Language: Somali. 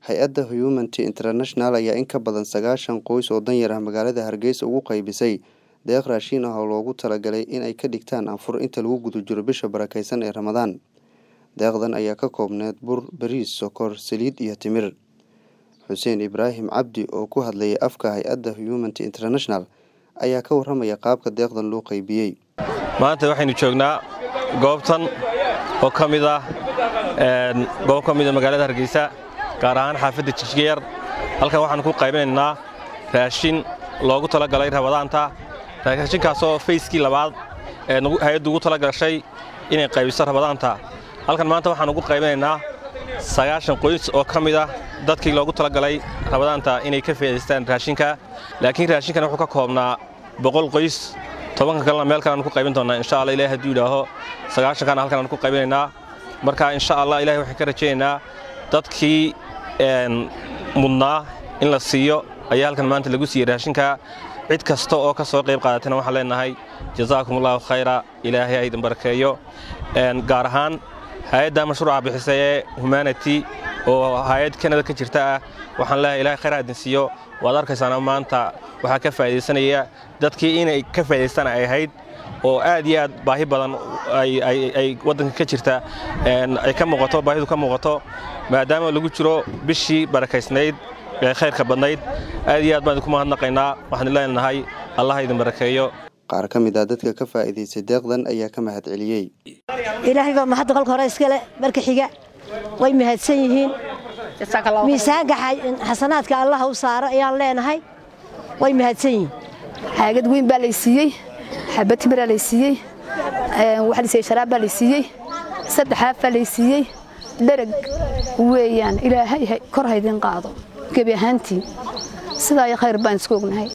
hay-adda humanity international ayaa in ka badan sagaashan qoys oo danyar ah magaalada hargeysa ugu qaybisay deeq raashiin ah oo loogu talagalay in ay ka dhigtaan anfur inta lagu guda jiro bisha barakeysan ee ramadaan deeqdan ayaa ka koobneed bur bariis sokor saliid iyo timir xuseen ibraahim cabdi oo ku hadlayay afka hay-adda humanity international ayaa ka warramaya qaabka deeqdan loo qaybiyey maanta waxaynu joognaa goobtan oo ka mid ah goob ka mida magaalada hargeysa gaar ahaan xaafadda jijgayar halkan waxaanu ku qaybinaynaa raashin loogu talagalay rabadaanta raashinkaasoo fayskii labaad ee hay-addu ugu tala gashay inay qaybiso rabadaanta halkan maanta waxaan ugu qaybinaynaa sagaashan qoys oo ka mid ah dadkii loogu talagalay rabadaanta inay ka faa'idaystaan raashinka laakiin raashinkan wuxuu ka koobnaa boqol qoys tobanka kalena meel kalean ku qaybin doonnaa insha alla ilahi hadduu yidhaaho sagaashankaana halkan aan ku qaybinaynaa marka insha allah ilahi waxaan ka rajaynaynaa dadkii mudnaa in la siiyo ayaa halkan maanta lagu siiyey raashinka cid kasta oo ka soo qayb qaadatayna waxaan leenahay jazaakum allahu khayra ilaahay ha idin barakeeyo gaar ahaan hay-adda mashruuca bixisa ee humanity oo hay-ad kanada ka jirta ah waxaan leeyahay ilahay khayr ha idin siiyo waad arkaysaana maanta waxaa ka faa'idaysanaya dadkii inay ka faa'idaystaan ay ahayd oo aad iyo aad baahi badan ay waddanka ka jirta ay ka muuqato baahidu ka muuqato maadaama lagu jiro bishii barakaysnayd ee khayrka badnayd aad iyo aad baan idinku mahadnaqaynaa waxaan leenahay allah idin barakeeyo qaar ka mid ah dadka ka faa'iidaystay deeqdan ayaa ka mahad celiyey ilaahay baa mahadda kolka hore iskale marka xiga way mahadsan yihiin miisaanka xasanaadka allaha u saaro ayaan leenahay way mahadsan yihiin xaagad weyn baa lay siiyey xabad timiraa lay siiyey waxa la siiyey sharaab baa lay siiyey saddexaaf baa lay siiyey dherag weeyaan ilaahay kor haydin qaado gebi ahaantii sidaa iyo khayr baan isku ognahay